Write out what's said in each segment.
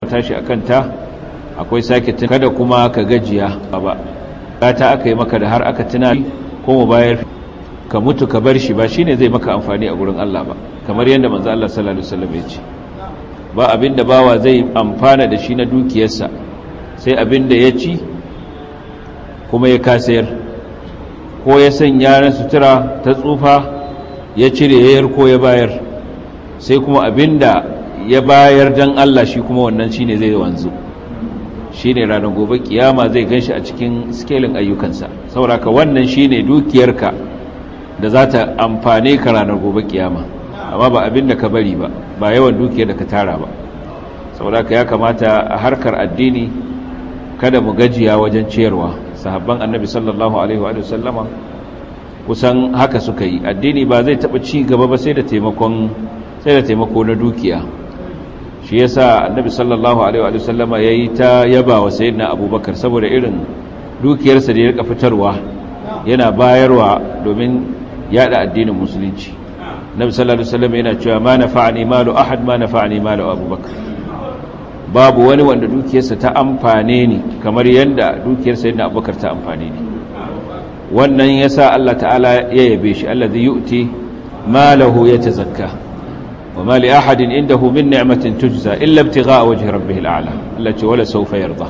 tashi akan ta akwai sake kada kuma ka gajiya ba ta aka yi maka da har aka tuna ko mu bayar ka mutu ka bar shi ba shine zai maka amfani a gurin Allah ba kamar yadda manzo Allah sallallahu alaihi wasallam ya ce ba abinda bawa zai amfana da shi na dukiyarsa sai abinda ya ci kuma ya kasayar ko ya sanya na sutura ta tsufa ya cire yayar ko ya bayar sai kuma abinda ya bayar dan Allah shi kuma wannan shine zai wanzu shine ranar gobe kiyama zai ganshi a cikin skelin ayyukansa sauraka wannan shine dukiyarka da za ta amfane ka ranar gobe kiyama amma ba abin da ka bari ba ba yawan dukiyar da ka tara ba sauraka ya kamata a harkar addini kada mu gajiya wajen ciyarwa sahabban annabi sallallahu alaihi wa sallama kusan haka suka yi addini ba zai taɓa ci gaba ba sai da taimakon sai da taimako na dukiya shi yasa annabi sallallahu alaihi wa sallama yayi ta yaba wa sayyidina abubakar saboda irin dukiyarsa da ya rika fitarwa yana bayarwa domin yada addinin musulunci nabi sallallahu alaihi wasallam yana cewa ma nafa'ani malu ahad ma nafa'ani malu abubakar babu wani wanda dukiyarsa ta amfane ni kamar yanda dukiyar sayyidina abubakar ta amfane ni wannan yasa Allah ta'ala ya yabe shi allazi yu'ti malahu yatazakka وما لأحد عنده من نعمة تجزى إلا ابتغاء وجه ربه الأعلى التي ولا سوف يرضى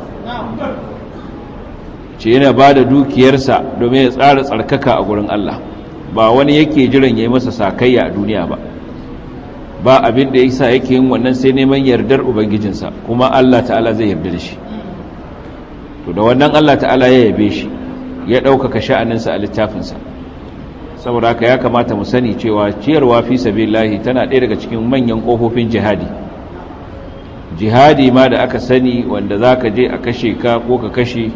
ce yana ba da dukiyarsa domin ya tsara tsarkaka a gurin Allah ba wani yake jiran ya yi masa sakayya a duniya ba ba abin da ya sa yake yin wannan sai neman yardar ubangijinsa kuma Allah ta'ala zai yarda da shi to da wannan Allah ta'ala ya yabe shi ya ɗaukaka sha'aninsa a littafinsa saboda haka ya kamata mu sani cewa ciyarwa fi sabilillahi tana ɗaya daga cikin manyan ƙofofin jihadi jihadi ma da aka sani wanda za ka je a kashe ka ko ka kashe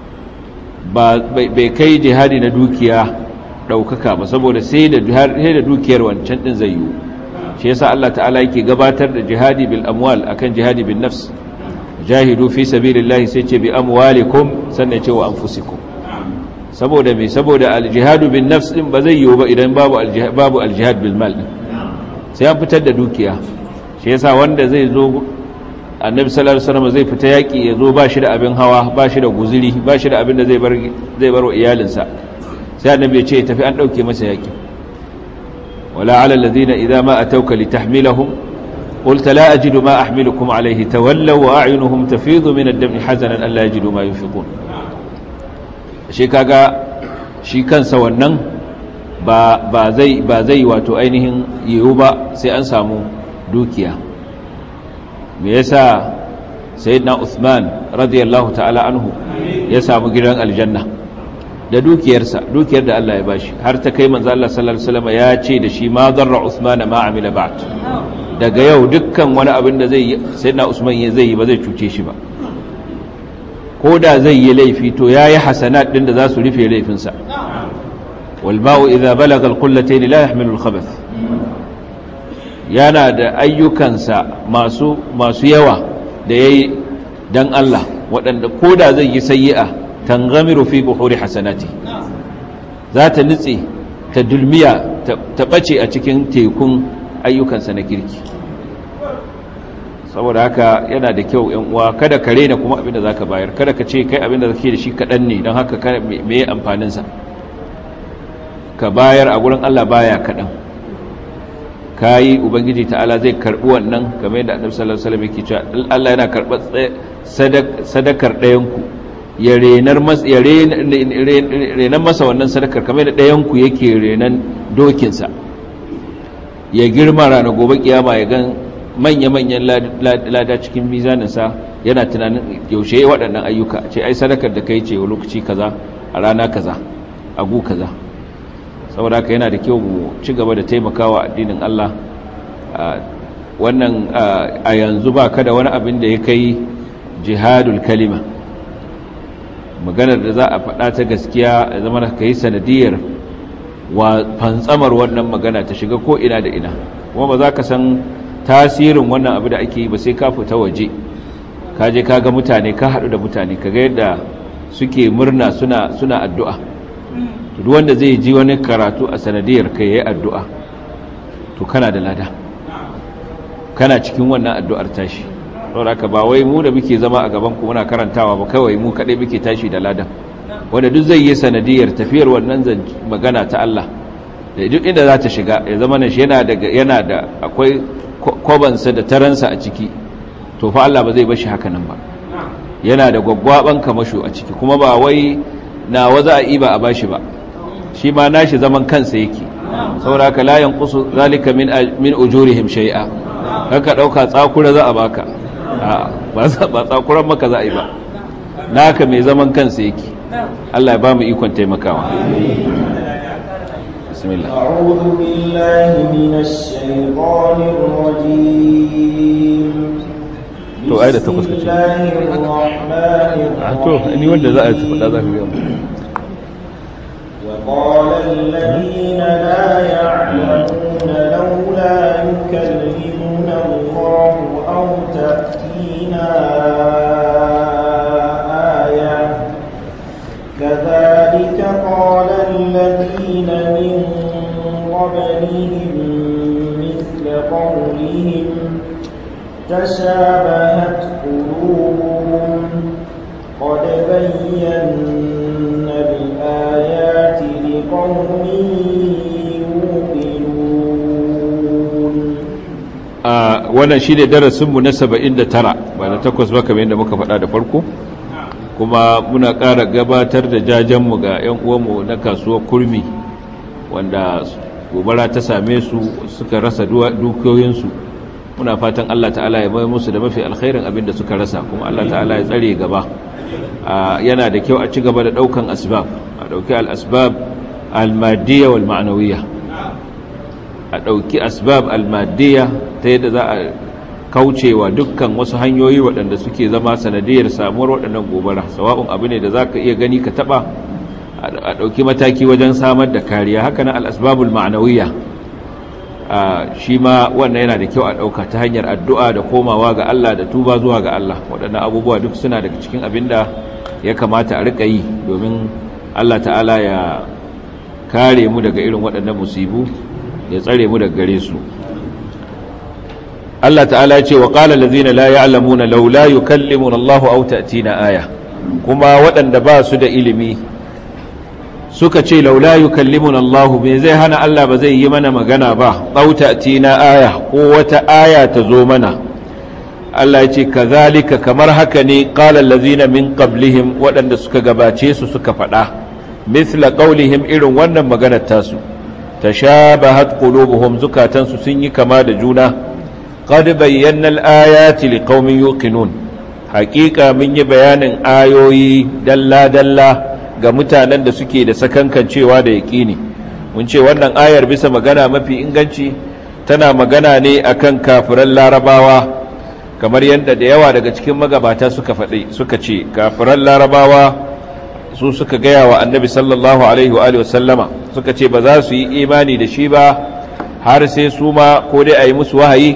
bai kai jihadi na dukiya ɗaukaka ba saboda sai da dukiyar wancan ɗin zai yiwu shi yasa Allah ta'ala yake gabatar da jihadi bil amwal akan jihadi bin nafs jahidu fi sabilillahi sai ce bi amwalikum sannan ce wa anfusikum saboda me saboda aljihadu bin nafs din ba zai yiwu ba idan babu aljihad babu aljihad bil mal din sai an fitar da dukiya shi yasa wanda zai zo annabi sallallahu alaihi wasallam zai fita yaki ya zo ba shi da abin hawa ba shi da guzuri ba shi da abin da zai bar zai bar wa iyalinsa sai annabi ya ce tafi an dauke masa yaki wala ala alladhina idza ma atawka litahmilahum قلت لا أجد ما أحملكم عليه تولوا وأعينهم تفيض من الدم حزنا ألا يجدوا ما ينفقون shi kaga shi kansa wannan ba zai ba zai wato ainihin yiwu ba sai an samu dukiya me yasa sayyidina Uthman radiyallahu ta'ala anhu ya samu gidan aljanna da dukiyarsa dukiyar da Allah ya bashi har ta kai manzo Allah sallallahu alaihi wasallam ya ce da shi ma darra Uthman ma amila ba'd daga yau dukkan wani abin da zai sayyidina Usman zai yi ba zai cuce shi ba ko da zai yi laifi to ya yi hasanat ɗin da za su rufe laifinsa walba'u idha balaga alqullatayn la yahmilu alkhabath yana da ayyukansa masu masu yawa da yayi dan Allah waɗanda ko da zai yi sayyi'a tangamiru fi buhuri hasanati za ta nutse ta dulmiya ta bace a cikin tekun ayyukansa na kirki saboda haka yana da kyau yan uwa kada ka rena kuma abinda zaka bayar kada ka ce kai abinda kake da shi kadan ne don haka me ya amfanin sa ka bayar a gurin Allah baya kadan kai ubangiji ta'ala zai karbi wannan kamar yadda Annabi sallallahu alaihi wasallam yake cewa Allah yana karbar sadakar ɗayan ku ya renar masa ya renar masa wannan sadakar kamar yadda ɗayan ku yake renan dokin sa ya girma ranar gobe kiyama ya gan manya-manyan lada cikin mizaninsa yana tunanin yaushe waɗannan ayyuka ce ai sadakar da kai ce wa lokaci kaza a rana kaza a gu kaza saboda haka yana da kyau mu ci gaba da taimakawa addinin Allah wannan a yanzu ba kada wani abin da ya kai jihadul kalima maganar da za a faɗa ta gaskiya ya zama ka yi sanadiyar wa fantsamar wannan magana ta shiga ko ina da ina kuma ba za ka san tasirin wannan abu da ake yi ba sai ka fita waje ka je ka ga mutane ka haɗu da mutane ka ga yadda suke murna suna suna addu'a duk wanda zai ji wani karatu a sanadiyar ka yayi addu'a to kana da lada kana cikin wannan addu'ar tashi saboda haka ba wai mu da muke zama a gaban ku muna karantawa ba kawai mu kadai muke tashi da ladan wanda duk zai yi sanadiyar tafiyar wannan magana ta Allah da duk inda za ta shiga ya zama shi yana da yana da akwai kwabansa da taransa a ciki to fa Allah ba zai bashi haka nan ba yana da gwaggwaban kamasho a ciki kuma ba wai na waza a iba a bashi ba shi ma nashi zaman kansa yake saboda haka la yanqusu zalika min min ujurihim shay'a haka dauka tsakura za a baka ba ba tsakuran maka za a yi ba naka mai zaman kansa yake Allah ya ba mu ikon taimakawa bismillah a'udhu billahi minash shaitanir rajim to ai da takwas kace to ni wanda za a tafi da za ka ga وقال الذين لا يعلمون لولا يكلمنا الله أو تأتينا آية كذلك قال الذين من قبلهم مثل قولهم تشابهت قلوبهم قد بينا الآيات لقوم يوقنون wannan shi ne darasinmu na 79 ba na takwas ba kamar yadda muka faɗa da farko kuma muna ƙara gabatar da jajenmu ga 'yan uwanmu na kasuwar kurmi wanda gobara ta same su suka rasa dukiyoyinsu muna fatan Allah ta'ala ya mai musu da mafi alkhairin abin da suka rasa kuma Allah ta'ala ya tsare gaba yana da kyau a ci gaba da daukan asbab a dauki al-asbab al-madiyya wal ma'nawiyya a dauki asbab al-madiyya ta yadda za a kaucewa dukkan wasu hanyoyi waɗanda suke zama sanadiyar samuwar waɗannan gobara sawa'un abu ne da zaka iya gani ka taba a dauki mataki wajen samar da kariya haka nan al-asbabul ma'nawiyya shi ma wannan yana da kyau a ɗauka ta hanyar addu'a da komawa ga Allah da tuba zuwa ga Allah waɗannan abubuwa duk suna daga cikin abin da ya kamata a riƙa yi domin Allah ta'ala ya kare mu daga irin waɗannan musibu ya tsare mu daga gare su Allah ta'ala ya ce wa ƙala lazina la ya'lamuna laula yukallimuna Allahu aw ta'tina aya kuma waɗanda ba su da ilimi suka ce laula yukallimun Allah me zai hana Allah ba zai yi mana magana ba ɗauta na aya ko wata aya ta zo mana Allah ya ce kazalika kamar haka ne qala allazina min qablihim waɗanda suka gabace su suka faɗa mithla qaulihim irin wannan maganar tasu tashabahat qulubuhum zukatansu sun yi kama da juna qad bayyana al-ayati liqaumin yuqinun haƙiƙa mun yi bayanin ayoyi dalla dalla ga mutanen da suke da sakankancewa da yaƙini mun ce wannan ayar bisa magana mafi inganci tana magana ne akan kafiran larabawa kamar yadda da yawa daga cikin magabata suka faɗi suka ce kafiran larabawa su suka gaya wa annabi sallallahu alaihi wa alihi wasallama suka ce ba za su yi imani da shi ba har sai su ma ko dai a yi musu wahayi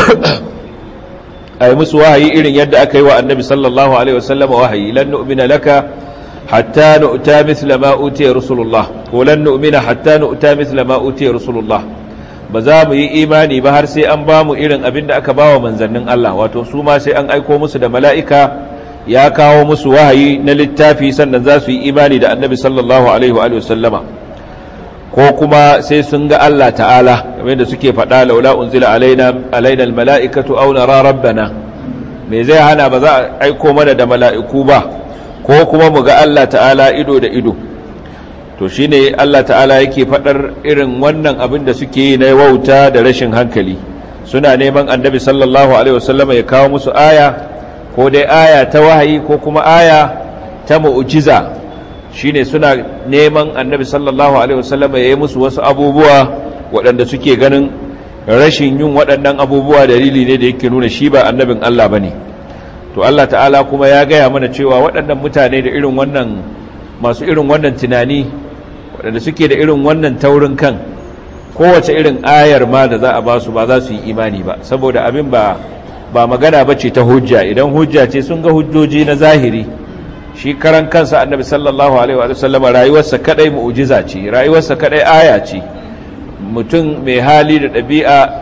a yi musu wahayi irin yadda aka yi wa annabi sallallahu alaihi wasallama wahayi lan nu'mina laka حتى نؤتى مثل ما أوتي رسول الله ولن نؤمن حتى نؤتى مثل ما أوتي رسول الله بزام yi imani ba har sai an bamu irin abin da aka bawa manzannin Allah wato su ma sai an aiko musu da mala'ika ya kawo musu wahayi na littafi sannan za su yi imani da annabi sallallahu alaihi wa sallama ko kuma sai sun ga Allah ta'ala kamar da suke faɗa laula unzila alaina alaina almala'ikatu aw nara rabbana me zai hana ba za a aiko mana da mala'iku ba ko kuma mu ga Allah ta'ala ido da ido to shine Allah ta'ala yake faɗar irin wannan abin da suke yi na wauta da rashin hankali suna neman annabi sallallahu alaihi wasallama ya kawo musu aya ko dai aya ta wahayi ko kuma aya ta mu'jiza shine suna neman annabi sallallahu alaihi wasallama ya yi musu wasu abubuwa waɗanda suke ganin rashin yin waɗannan abubuwa dalili ne da yake nuna shi ba annabin Allah bane to Allah ta'ala kuma ya gaya mana cewa waɗannan mutane da irin wannan masu irin wannan tunani waɗanda suke da irin wannan taurin kan kowace irin ayar ma da za a ba su ba za su yi imani ba saboda abin ba ba magana ba ce ta hujja idan hujja ce sun ga hujjoji na zahiri shi karan kansa annabi sallallahu alaihi wa sallam rayuwarsa kadai mu'jiza ce rayuwarsa kadai aya ce mutum mai hali da ɗabi'a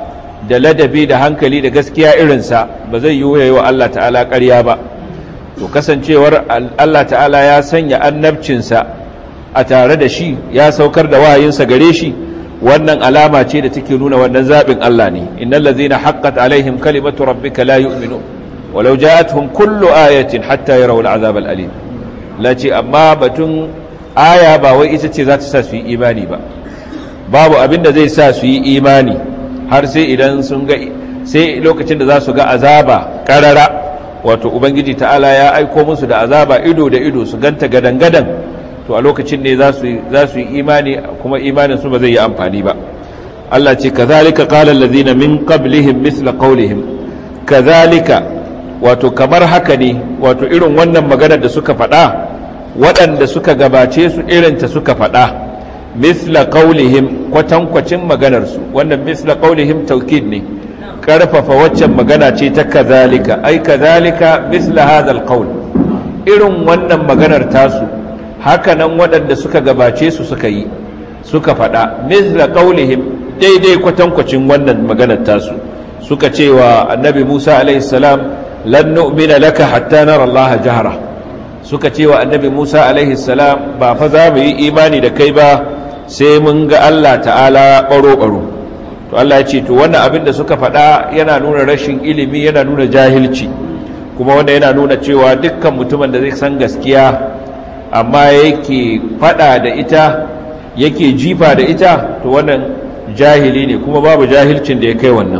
da ladabi da hankali da gaskiya irinsa ba zai yi wa Allah ta'ala ƙarya ba to kasancewar Allah ta'ala ya sanya annabcinsa a tare da shi ya saukar da wahayinsa gare shi wannan alama ce da take nuna wannan zaɓin Allah ne innal ladzina haqqat alaihim kalimatu rabbika la yu'minu walau ja'atuhum kullu ayatin hatta yarawu al'azab al'alim lace amma batun aya ba wai ita ce za ta sa su yi imani ba babu abin da zai sa su yi imani har sai idan sun ga sai lokacin da za su ga azaba karara wato ubangiji ta'ala ya aiko musu da azaba ido da ido su ganta gadan-gadan to a lokacin ne za su yi imani kuma imanin su ba zai yi amfani ba Allah ce kazalika qala allazina min qablihim misla qawlihim kazalika wato kamar haka ne wato irin wannan maganar da suka faɗa waɗanda suka gabace su irinta suka faɗa misla qawlihim kwatankwacin maganar su wannan misla qawlihim taukid ne karfafa waccan magana ce ta kazalika ai kazalika misla hadha alqawl irin wannan maganar tasu hakanan waɗanda suka gabace su suka yi suka faɗa misla qaulihim daidai kwatankwacin wannan maganar tasu suka ce wa annabi Musa alaihi salam lan nu'mina laka hatta nara Allah jahra suka ce wa annabi Musa alaihi salam ba fa za mu yi imani da kai ba sai mun ga Allah ta'ala baro baro to Allah ya ce to wannan abin da suka faɗa yana nuna rashin ilimi yana nuna jahilci kuma wanda yana nuna cewa dukkan mutumin da zai san gaskiya amma yake faɗa da ita yake jifa da ita to wannan jahili ne kuma babu jahilcin da ya kai wannan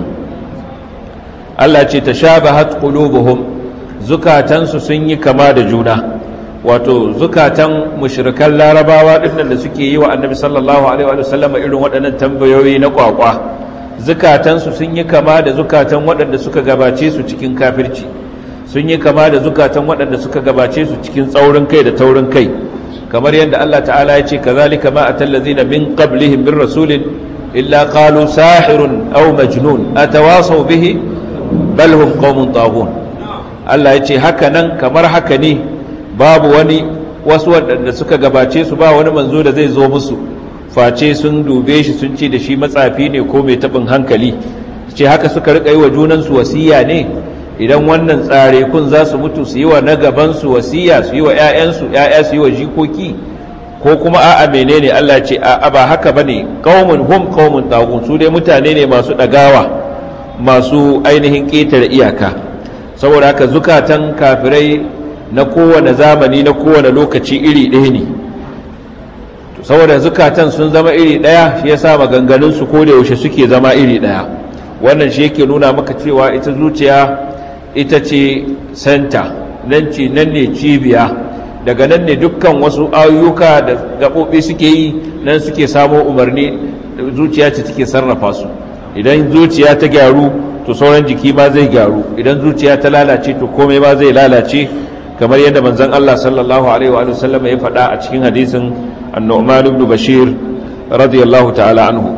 Allah ce tashabahat qulubuhum zukatansu sun yi kama da juna wato zukatan mushrikan larabawa dinnan da suke yi wa annabi sallallahu alaihi wa sallam irin waɗannan tambayoyi na kwakwa zukatansu sun yi kama da zukatan waɗanda suka gabace su cikin kafirci sun yi kama da zukatan waɗanda suka gabace su cikin tsaurin kai da taurin kai kamar yadda Allah ta'ala ya ce kazalika ma atallazina min qablihim bir rasulin illa qalu sahirun aw majnun atawasaw bihi bal hum qaumun taghun Allah ya ce haka nan kamar haka ne babu wani wasu waɗanda suka gabace su ba wani manzo da zai zo musu face sun dube shi sun ce da shi matsafi ne ko mai taɓin hankali ce haka suka riƙa yi wa junansu wasiya ne idan wannan tsare kun za su mutu su yi wa na gabansu wasiya su yi wa 'ya'yansu 'ya'ya su yi wa jikoki ko kuma a'a menene Allah ce a'a ba haka bane qaumun hum qaumun tagun su dai mutane ne masu ɗagawa masu ainihin ƙetare iyaka saboda haka zukatan kafirai na kowane zamani na kowane lokaci iri ɗaya ne saboda zukatan sun zama iri ɗaya shi yasa maganganun su ko da yaushe suke zama iri ɗaya wannan shi yake nuna maka cewa ita zuciya ita ce senta nan ce nan ne cibiya daga nan ne dukkan wasu ayyuka da gaɓoɓi suke yi nan suke samo umarni zuciya ce take sarrafa su idan zuciya ta gyaru to sauran jiki ma zai gyaru idan zuciya ta lalace to komai ma zai lalace kamar yadda manzon Allah sallallahu alaihi wa sallam ya faɗa a cikin hadisin an-Nu'man ibn Bashir radiyallahu ta'ala anhu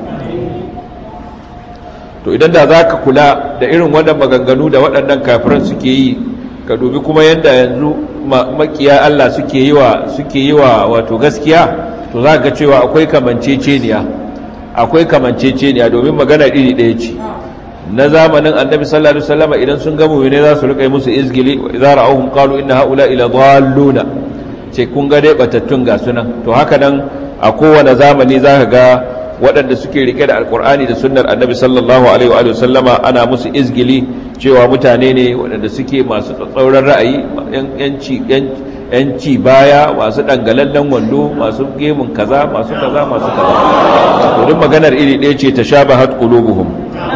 to idan da zaka kula da irin wannan maganganu da waɗannan kafiran suke yi ka dubi kuma yadda yanzu makiya Allah suke yi wa suke yi wa wato gaskiya to za ga cewa akwai kamanceceniya akwai kamanceceniya domin magana iri ɗaya ce na zamanin annabi sallallahu alaihi wasallam idan sun ga mu'mine za su rika musu izgili idza ra'awhum qalu inna haula ila dhalluna ce kun ga dai batattun ga sunan to haka nan a kowane zamani zaka ga waɗanda suke rike da alkur'ani da sunnar annabi sallallahu alaihi wa sallama ana musu izgili cewa mutane ne waɗanda suke masu tsatsauran ra'ayi yanci yanci baya masu dangalallen wando masu gemun kaza masu kaza masu kaza to duk maganar iri ɗaya ce tashabahat qulubuhum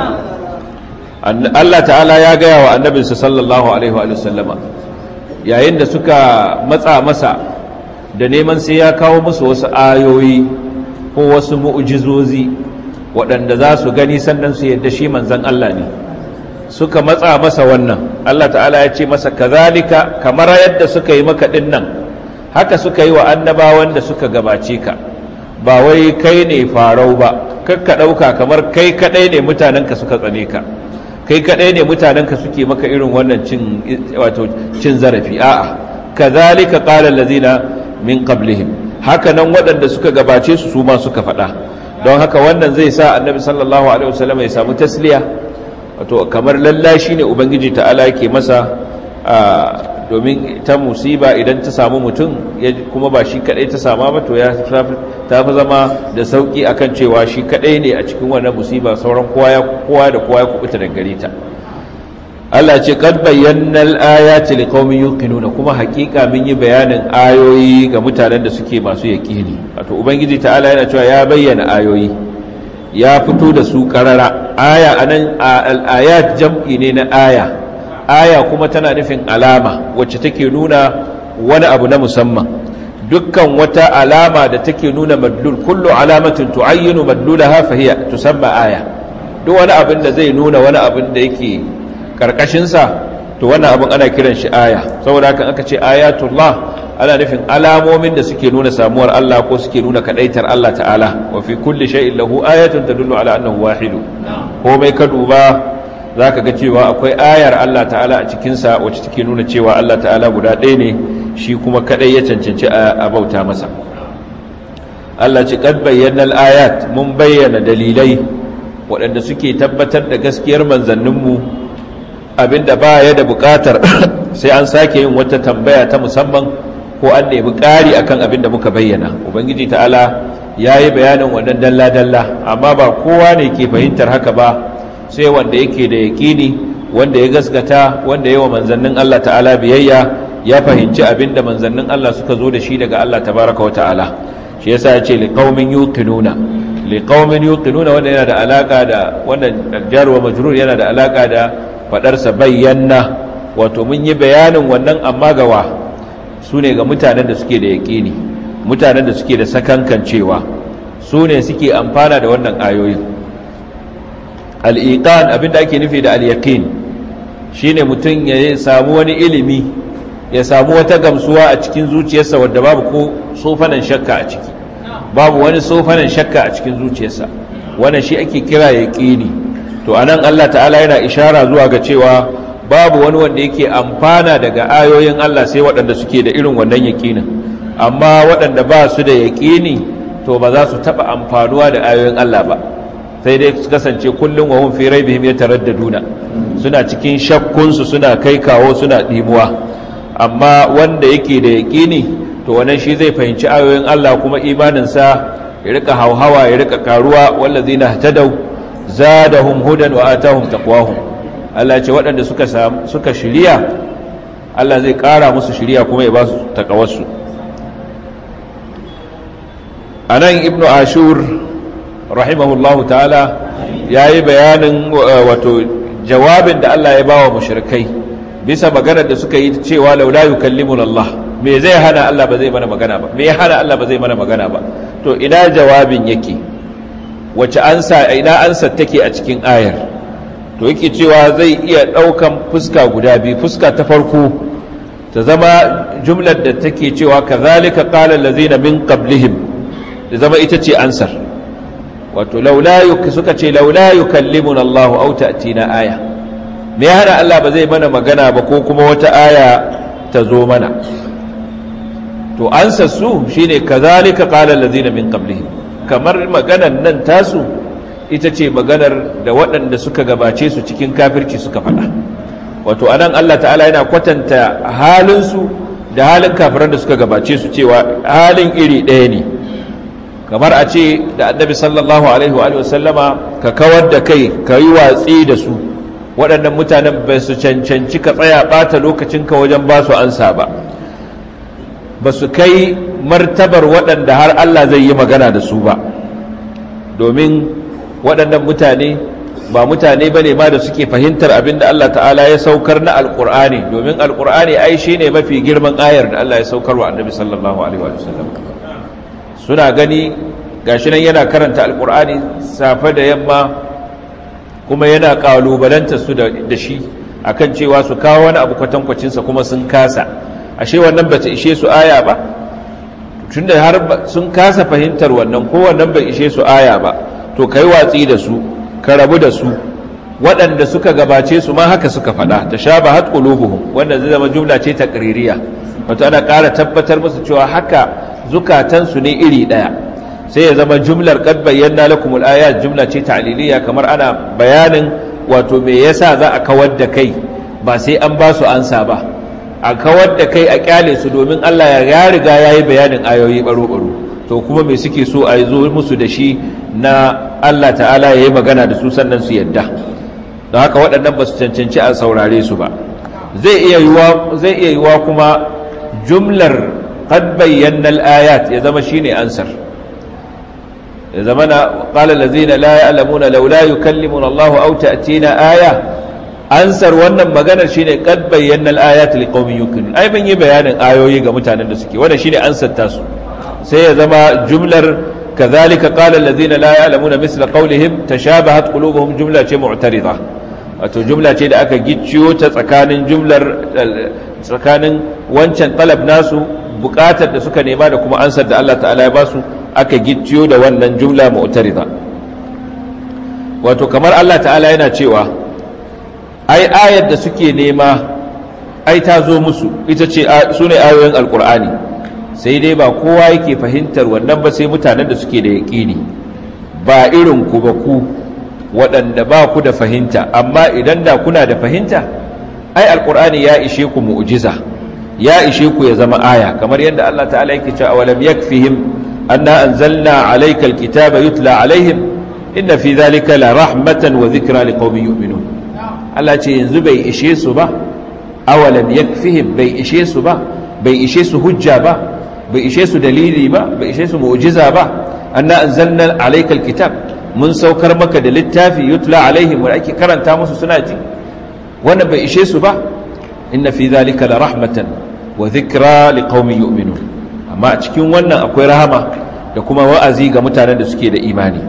Allah ta'ala ya gaya wa annabinsa sallallahu alaihi wa sallama yayin da suka matsa masa da neman sai ya kawo musu wasu ayoyi ko wasu mu'jizozi waɗanda za su gani sannan su yadda shi manzan Allah ne suka matsa masa wannan Allah ta'ala ya ce masa kazalika kamar yadda suka yi maka nan haka suka yi wa annabawan da suka gabace ka ba wai kai ne farau ba kakka ɗauka kamar kai kaɗai ne mutanenka suka tsane ka kai kaɗai ne mutanenka suke maka irin wannan cin wato cin zarafi a'a kazalika qala allazina min qablihim haka nan waɗanda suka gabace su su ma suka faɗa don haka wannan zai sa annabi sallallahu alaihi wasallam ya samu tasliya wato kamar lallashi ne ubangiji ta'ala yake masa domin ta musiba idan ta samu mutum kuma ba shi kadai ta sama ba to ya ta fi zama da sauki akan cewa shi kadai ne a cikin wannan musiba sauran kowa da kowa ya kubuta da gare ta Allah ce kad bayyana al-ayati liqaumin yuqinuna kuma hakika mun yi bayanin ayoyi ga mutanen da suke masu yaqini wato ubangiji ta'ala yana cewa ya bayyana ayoyi ya fito da su karara aya anan al-ayat jam'i ne na aya aya kuma tana nufin alama wacce take nuna wani abu na musamman dukkan wata alama da take nuna madlul kullu alamatin tu'ayyinu madlulaha fa hiya tusamma aya duk wani abin da zai nuna wani abin da yake karkashin sa to wannan abin ana kiran shi aya saboda haka aka ce ayatullah ana nufin alamomin da suke nuna samuwar Allah ko suke nuna kadaitar Allah ta'ala wa fi kulli shay'in lahu ayatun tadullu ala annahu wahidu komai ka duba za ka ga cewa akwai ayar Allah ta'ala a cikinsa wacce take nuna cewa Allah ta'ala guda ɗaya ne shi kuma kaɗai ya cancanci a bauta masa Allah ci ƙad bayyana ayat mun bayyana dalilai waɗanda suke tabbatar da gaskiyar manzanninmu abinda ba ya da buƙatar sai an sake yin wata tambaya ta musamman ko an nemi ƙari akan abinda muka bayyana ubangiji ta'ala ya yi bayanin wannan dalla-dalla amma ba kowa ne ke fahimtar haka ba sai wanda yake da yaƙini wanda ya gaskata wanda yawa manzannin Allah ta'ala biyayya ya fahimci abinda manzannin Allah suka zo da shi daga Allah tabaraka wa ta'ala shi yasa ya ce liqaumin yuqinuna liqaumin yuqinuna wanda yana da alaka da wannan jar wa majrur yana da alaka da fadar sa bayyana wato mun yi bayanin wannan amma gawa sune ga mutanen da suke da yaƙini mutanen da suke da sakankancewa su ne suke amfana da wannan ayoyin al'iƙan abinda ake nufi da al'yaƙin shi ne mutum ya samu wani ilimi ya samu wata gamsuwa a cikin zuciyarsa wadda babu ko sofanan shakka a ciki babu wani sofanan shakka a cikin zuciyarsa wannan shi ake kira yaƙini to anan Allah ta'ala yana ishara zuwa ga cewa babu wani wanda yake amfana daga ayoyin Allah sai waɗanda suke da irin wannan yaƙinin amma waɗanda ba su da yaƙini to ba za su taɓa amfanuwa da ayoyin Allah ba sai dai su kasance kullum wa hun fi raibihim yataraddaduna suna cikin shakkunsu suna kai kawo suna dimuwa amma wanda yake da yaqini to wannan shi zai fahimci ayoyin Allah kuma imanin sa ya rika hauhawa ya rika karuwa wallazina hatadaw zadahum hudan wa atahum taqwahum Allah ya ce waɗanda suka suka shiriya Allah zai ƙara musu shiriya kuma ya ba su takawarsu anan ibnu ashur rahimahullahu ta'ala ya yi bayanin wato jawabin da Allah ya bawa mushrikai bisa maganar da suka yi cewa laula yukallimun Allah me zai hana Allah ba zai mana magana ba me ya hana Allah ba zai mana magana ba to ina jawabin yake wace ansa ina ansa take a cikin ayar to yake cewa zai iya daukan fuska guda biyu fuska ta farko ta zama jumlar da take cewa kazalika qala allazina min qablihim da zama ita ce ansar wato suka ce laula yukallimun Allah au ta'tina aya me ya hana Allah ba zai mana magana ba ko kuma wata aya ta zo mana to ansa su shine kazalika qala allazina min qablihim kamar maganar nan tasu ita ce maganar da waɗanda suka gabace su cikin kafirci suka faɗa wato anan Allah ta'ala yana kwatanta halin su da halin kafiran da suka gabace su cewa halin iri ɗaya ne kamar a ce da annabi sallallahu alaihi wa sallama ka kawar da kai ka yi watsi da su waɗannan mutanen ba su cancanci ka tsaya ɓata lokacinka wajen ba su ansa ba ba su kai martabar waɗanda har Allah zai yi magana da su ba domin waɗannan mutane ba mutane ba ne ma da suke fahimtar abin da Allah ta'ala ya saukar na alƙur'ani domin alƙur'ani ai shi ne mafi girman ayar da Allah ya saukar wa annabi sallallahu alaihi wa sallam suna gani gashi nan yana karanta alkur'ani safe da yamma kuma yana kalubalanta su da shi akan cewa su kawo wani abu kwatankwacinsa kuma sun kasa ashe wannan bata ishe su aya ba tunda har sun kasa fahimtar wannan ko wannan bai ishe su aya ba to kai watsi da su ka rabu da su waɗanda suka gabace su ma haka suka faɗa ta sha ba hat qulubuhum wanda zai zama jumla ce ta ƙaririya wato ana ƙara tabbatar musu cewa haka zukatansu ne iri ɗaya sai ya zama jumlar kad bayyana lakum al-ayat jumla ce ta'liliya kamar ana bayanin wato me yasa za a kawar da kai ba sai an ba su ansa ba a kawar da kai a kyale su domin Allah ya riga ya yi bayanin ayoyi baro-baro to kuma me suke so a zo musu da shi na Allah ta'ala ya yi magana da su sannan su yadda don haka waɗannan ba su cancanci a saurare su ba zai iya yiwa kuma jumlar qad bayyana al-ayat ya zama shine ansar ya zama na qala allazina la ya'lamuna laula yukallimuna Allahu aw ta'tina aya ansar wannan maganar shine qad bayyana al-ayat liqaumin yuqinun ai ban yi bayanin ayoyi ga mutanen da suke wannan shine ansar tasu sai ya zama jumlar kadhalika qala allazina la ya'lamuna misla qawlihim tashabahat qulubuhum jumla ce mu'tarida wato jumla ce da aka gicciyo ta tsakanin jumlar tsakanin wancan talab nasu bukatar da suka nema da kuma ansar da Allah ta'ala ya basu aka gicciyo da wannan jumla mu'tarida wato kamar Allah ta'ala yana cewa ai ayar da suke nema ai ta zo musu ita ce su ne ayoyin alkur'ani sai dai ba kowa yake fahimtar wannan ba sai mutanen da suke da yaƙini ba irin ku ba ku waɗanda ba ku da fahimta amma idan da kuna da fahimta ai alkur'ani ya ishe ku mu'jiza ya ishe ku ya zama aya kamar yadda Allah ta'ala yake cewa awalam yakfihim anna anzalna alayka alkitaba yutla alaihim inna fi dhalika la rahmatan wa dhikra liqaumin yu'minun Allah ce yanzu bai ishe su ba awalam yakfihim bai ishe su ba bai ishe su hujja ba bai ishe su dalili ba bai ishe su mu'jiza ba anna anzalna alayka alkitab mun saukar maka da littafi yutla alaihim wa ake karanta musu suna ji wannan bai ishe su ba inna fi dhalika la rahmatan wa dhikra liqaumin yu'minun amma a cikin wannan akwai rahama da kuma wa'azi ga mutanen da suke da imani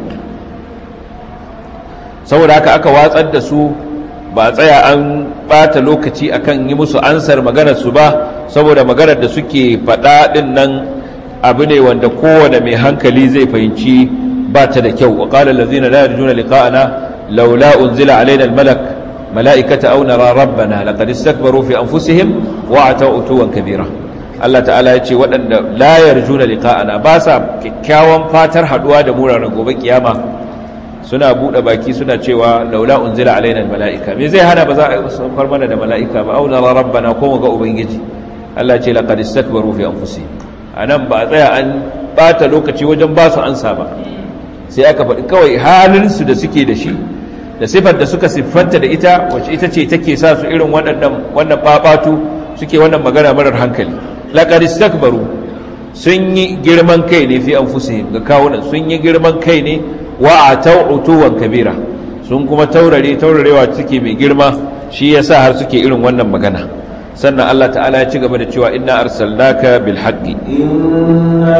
saboda haka aka watsar da su ba tsaya an bata lokaci akan yi musu ansar maganar su ba saboda maganar da suke faɗa ɗin nan abu ne wanda kowane mai hankali zai fahimci ba ta da kyau wa qala allazina la yarjuna liqa'ana laula unzila alaina almalak mala'ikata aw nara rabbana laqad istakbaru fi anfusihim wa atau utuwan kabira Allah ta'ala ya ce waɗanda la yarjuna liqa'ana ba sa kyakkyawan fatar haduwa da mu ranar gobe kiyama suna buɗe baki suna cewa laula unzila alaina almala'ika me zai hana ba za a saukar mana da mala'ika ba auna la rabbana ko mu ga ubangiji Allah ce laqad istakbaru fi anfusihim anan ba a tsaya an bata lokaci wajen ba su ansa ba sai aka faɗi kawai halin su da suke da shi da sifar da suka siffanta da ita wacce ita ce take sa su irin waɗannan wannan babatu suke wannan magana marar hankali laqad istakbaru sun yi girman kai ne fi anfusihim ga kawunan sun yi girman kai ne wa atau utuwan kabira sun kuma taurare taurarewa suke mai girma shi yasa har suke irin wannan magana sannan Allah ta'ala ya ci gaba da cewa inna arsalnaka bil haqqi inna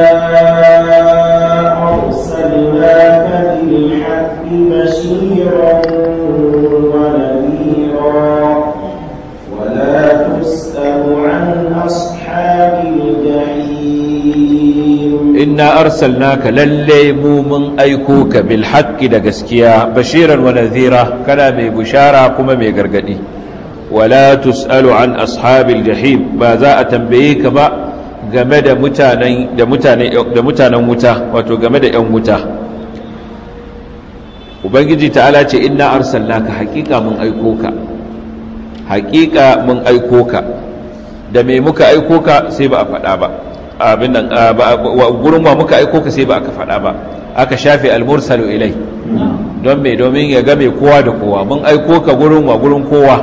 arsalnaka bil haqqi bashiran wa nadhira wa la tus'alu an ashabil jahim inna arsalnaka lalle mu mun aiko ka bil haqqi da gaskiya bashiran wa nadhira kana mai bushara kuma mai gargadi wala tusalu an ashabil jahim ba za a tambaye ka ba game da mutanen da mutane da mutanen wuta wato game da yan wuta ubangiji ta'ala ce inna arsalnaka haqiqa mun aiko ka haqiqa mun aiko ka da me muka aiko ka sai ba a faɗa ba abin nan gurin wa muka aiko ka sai ba aka faɗa ba aka shafe almursalu ilai don me domin ya game kowa da kowa mun aiko ka gurin wa gurin kowa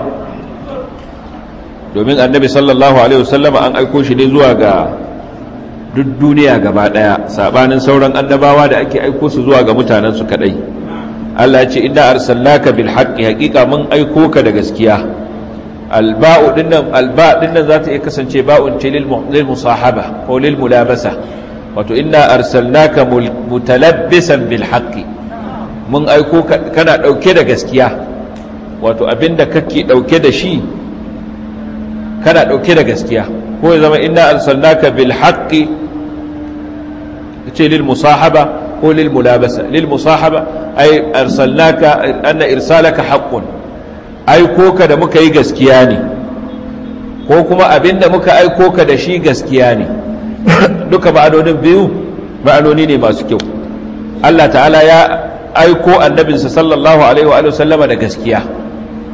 domin annabi sallallahu alaihi wasallam an aiko shi ne zuwa ga duk duniya gaba daya sabanin sauran annabawa da ake aiko su zuwa ga mutanen su kadai Allah ya ce inna arsalnaka bil haqqi haqiqa mun aiko ka da gaskiya alba'u dinnan alba dinnan za ta iya kasance ba'un ce lil musahaba ko lil mulabasa wato inna arsalnaka mutalabbisan bil haqqi mun aiko kana dauke da gaskiya wato abinda kake dauke da shi kana dauke da gaskiya ko ya zama inna arsalnaka bil haqqi ce lil musahaba ko lil mulabasa lil musahaba ay arsalnaka anna irsalaka haqqun aiko ka da muka yi gaskiya ne ko kuma abinda muka aiko ka da shi gaskiya ne duka ma'anonin biyu ma'anoni ne masu kyau Allah ta'ala ya aiko annabinsa sallallahu alaihi wa sallama da gaskiya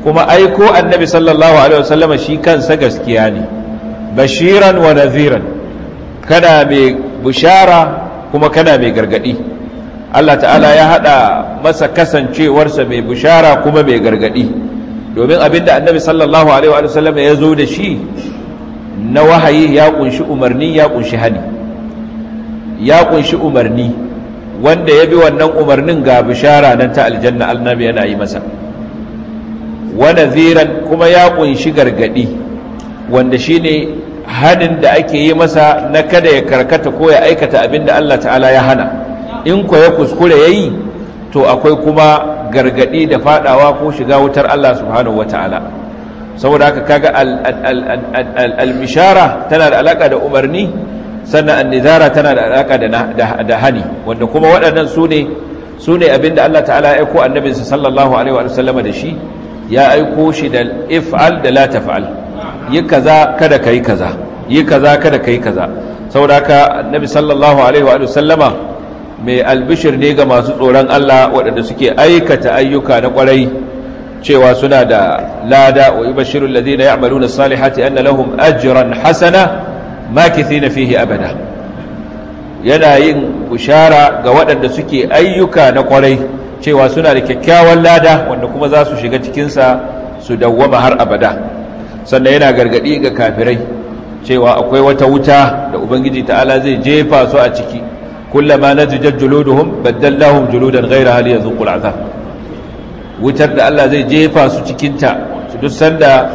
kuma aiko annabi sallallahu alaihi wasallam shi kansa gaskiya ne bashiran wa nadhiran kana mai bishara kuma kana mai gargadi Allah ta'ala ya hada masa kasancewarsa mai bishara kuma mai gargadi domin abinda annabi sallallahu alaihi wasallam ya zo da shi na wahayi ya kunshi umarni ya kunshi hani ya kunshi umarni wanda ya bi wannan umarnin ga bishara nan ta aljanna annabi yana yi masa wa nadhiran kuma ya kunshi gargadi wanda shine hanin da ake yi masa na kada ya karkata ko ya aikata abinda Allah ta'ala ya hana in ko ya kuskure yayi to akwai kuma gargadi da fadawa ko shiga wutar Allah subhanahu wata'ala saboda haka kaga al-bishara tana da alaka da umarni sannan an-nizara tana da alaka da hani wanda kuma waɗannan su ne su ne abinda Allah ta'ala ya aiko annabinsa sallallahu alaihi wa sallama da shi ya aiko shi da if'al da la taf'al yi kaza kada kai kaza yi kaza kada kai kaza saboda haka annabi sallallahu alaihi wa sallama mai albishir ne ga masu tsoron Allah waɗanda suke aikata ayyuka na ƙwarai cewa suna da lada wa yubashshirul ladina ya'maluna salihati anna lahum ajran hasana makithina fihi abada yana yin bushara ga waɗanda suke ayyuka na ƙwarai cewa suna da kyakkyawan lada wanda kuma za su shiga cikinsa su dawwama har abada sannan yana gargaɗi ga kafirai cewa akwai wata wuta da ubangiji ta'ala zai jefa su a ciki kullama nazijat juluduhum baddallahum juludan ghayra hal yazuqul azab wutar da Allah zai jefa su cikin ta su duk sanda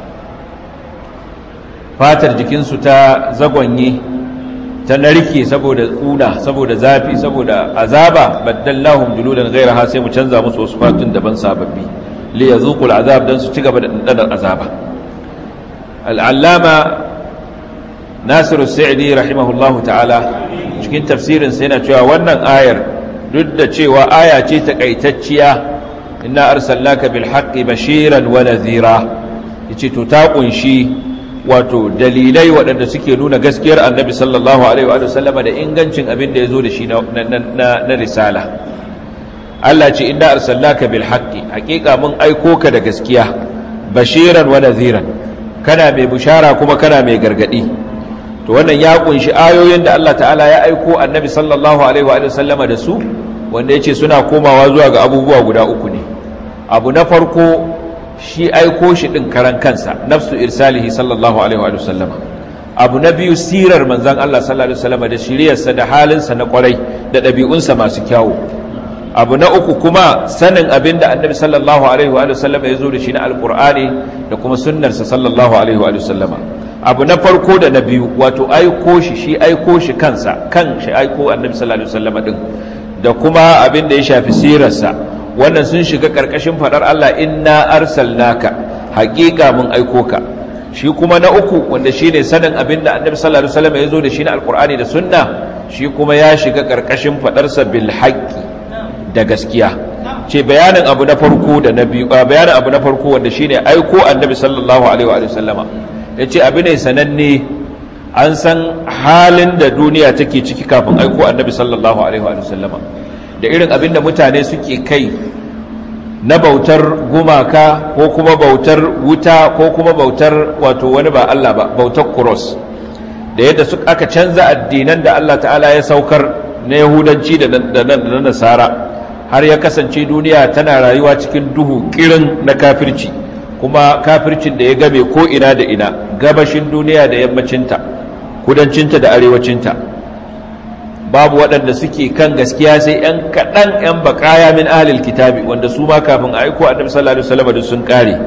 fatar jikinsu ta zagonye ta narke saboda kuna saboda zafi saboda azaba baddallahum juludan ghayra sai mu canza musu wasu fatun daban sababbi li yazuqul azab dan su ci gaba da dandanar azaba al-allama Nasiru Sa'idi rahimahullahu ta'ala cikin tafsirin sa yana cewa wannan ayar duk da cewa aya ce takaitacciya inna arsalnaka bil haqqi bashiran wa nadhira yace to ta kunshi wato dalilai waɗanda suke nuna gaskiyar annabi sallallahu alaihi wa sallama da ingancin abin da ya zo da shi na risala Allah ce inna arsalnaka bil haqqi haƙiƙa mun aiko ka da gaskiya bashiran wa nadhiran kana mai bushara kuma kana mai gargadi to wannan ya kunshi ayoyin da Allah ta'ala ya aiko annabi sallallahu alaihi wa sallama da su wanda yace suna komawa zuwa ga abubuwa guda uku ne abu na farko shi aiko shi ɗin karan kansa nafsu irsalihi sallallahu alaihi wa sallama abu na biyu sirar manzan Allah sallallahu alaihi wa sallama da shiriyarsa da halinsa na kwarai da ɗabi'unsa masu kyawu abu na uku kuma sanin abin da annabi sallallahu alaihi wa sallama ya zo da shi na alƙur'ani da kuma sunnarsa sallallahu alaihi wa sallama abu na farko da na biyu wato aiko shi shi aiko shi kansa kan shi aiko annabi sallallahu alaihi wa sallama din da kuma abin da ya shafi sirarsa wannan sun shiga ƙarƙashin faɗar Allah inna arsalnaka haƙiƙa mun aiko ka shi kuma na uku wanda shine sanin abin da annabi sallallahu alaihi wasallam ya zo da shi na alqur'ani da sunna shi kuma ya shiga ƙarƙashin faɗarsa bil haqqi da gaskiya ce bayanin abu na farko da na biyu bayanin abu na farko wanda shine aiko annabi sallallahu alaihi wa sallama yace abu ne sananne an san halin da duniya take ciki kafin aiko annabi sallallahu alaihi wa sallama da irin abin da mutane suke kai na bautar gumaka ko kuma bautar wuta ko kuma bautar wato wani ba Allah ba bautar kuros da yadda su aka canza addinan da Allah ta'ala ya saukar na yahudanci da na nasara har ya kasance duniya tana rayuwa cikin duhu kirin na kafirci kuma kafircin da ya game ko ina da ina gabashin duniya da yammacinta kudancinta da arewacinta babu waɗanda suke kan gaskiya sai ‘yan kaɗan ‘yan baƙaya min ahalil kitabi wanda su ma kafin a aiko annabi sallallahu alaihi wasallam sun ƙare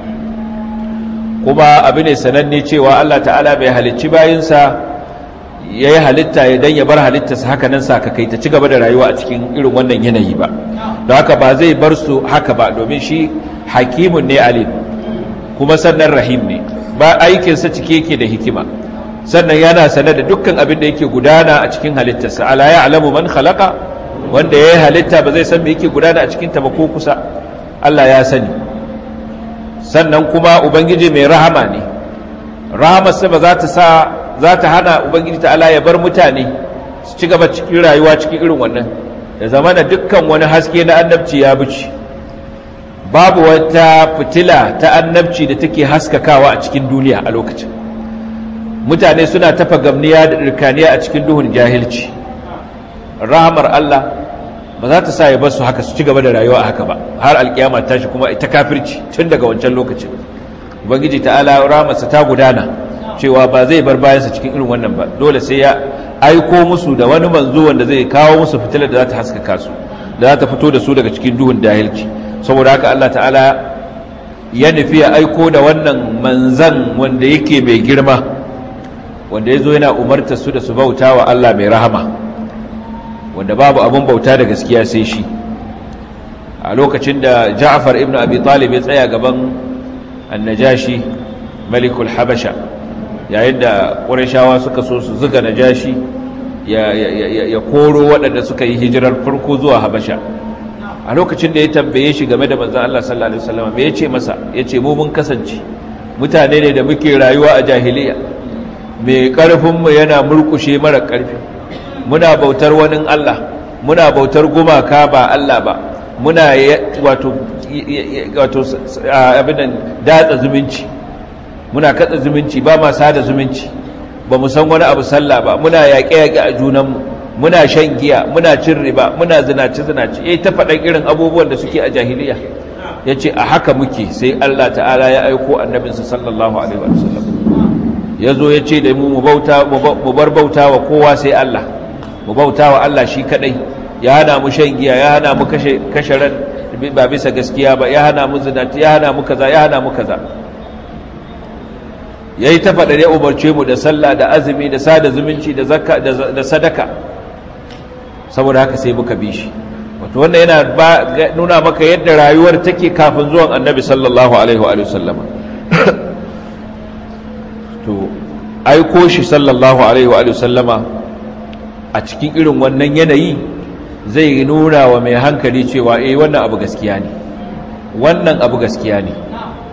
kuma abu ne sananne cewa Allah ta'ala bai halicci bayinsa ya yi halitta ya dan ya bar halittarsa haka nan sakakai ta ci gaba da rayuwa a cikin irin wannan yanayi ba don haka ba zai bar su haka ba domin shi hakimun ne alim kuma sannan rahim ne ba aikinsa cike yake da hikima sannan yana sane da dukkan abin da yake gudana a cikin halittarsa ala ya alamu man khalaqa wanda ya yi halitta ba zai san me yake gudana a cikin ta ba ko kusa Allah ya sani sannan kuma ubangiji mai rahama ne rahamarsa ba za ta sa za ta hana ubangiji ta'ala ya bar mutane su ci gaba cikin rayuwa cikin irin wannan da zamana dukkan wani haske na annabci ya bici babu wata fitila ta annabci da take haskakawa a cikin duniya a lokacin mutane suna tafa gamniya da ɗirkaniya a cikin duhun jahilci rahamar Allah ba za ta sa ya basu haka su ci gaba da rayuwa a haka ba har alkiyama tashi kuma ita kafirci tun daga wancan lokacin ubangiji ta'ala rahamarsa ta gudana cewa ba zai bar bayansa cikin irin wannan ba dole sai ya aiko musu da wani manzo wanda zai kawo musu fitilar da za ta haskaka su da za ta fito da su daga cikin duhun jahilci saboda haka Allah ta'ala ya nufi ya aiko da wannan manzan wanda yake mai girma wanda ya zo yana umarta su da su bauta wa Allah mai rahama wanda babu abin bauta da gaskiya sai shi a lokacin da Ja'far ibn Abi Talib ya tsaya gaban annajashi malikul habasha yayin da ƙurashawa suka so su zuga najashi ya koro waɗanda suka yi hijirar farko zuwa habasha a lokacin da ya tambaye shi game da manzan Allah sallallahu Alaihi wasallam me ya ce masa ya ce mun kasance mutane ne da muke rayuwa a jahiliya mai ƙarfinmu yana murkushe mara ƙarfi muna bautar wani Allah muna bautar gumaka ba Allah ba muna wato abinan datsa zumunci muna katsa zumunci ba ma sada zumunci ba mu san wani abu sallah ba muna yaƙe-yaƙe a junanmu muna shan giya muna cin riba muna zinace-zinace ya ta faɗan irin abubuwan da suke a jahiliya ya ce a haka muke sai Allah ta'ala ya aiko annabinsa sallallahu alaihi wasallam ya zo ya ce da mu mu bar bauta wa kowa sai Allah mu bauta wa Allah shi kaɗai ya hana mu shan giya ya hana mu kashe ran ba bisa gaskiya ba ya hana mu zinace ya hana mu kaza ya hana mu kaza ya yi ta faɗa ya umarce mu da sallah da azumi da sada zumunci da sadaka saboda haka sai muka bi shi wato wannan yana nuna maka yadda rayuwar take kafin zuwan annabi sallallahu alaihi wa sallama to aiko shi sallallahu alaihi wa sallama a cikin irin wannan yanayi zai nuna wa mai hankali cewa eh wannan abu gaskiya ne wannan abu gaskiya ne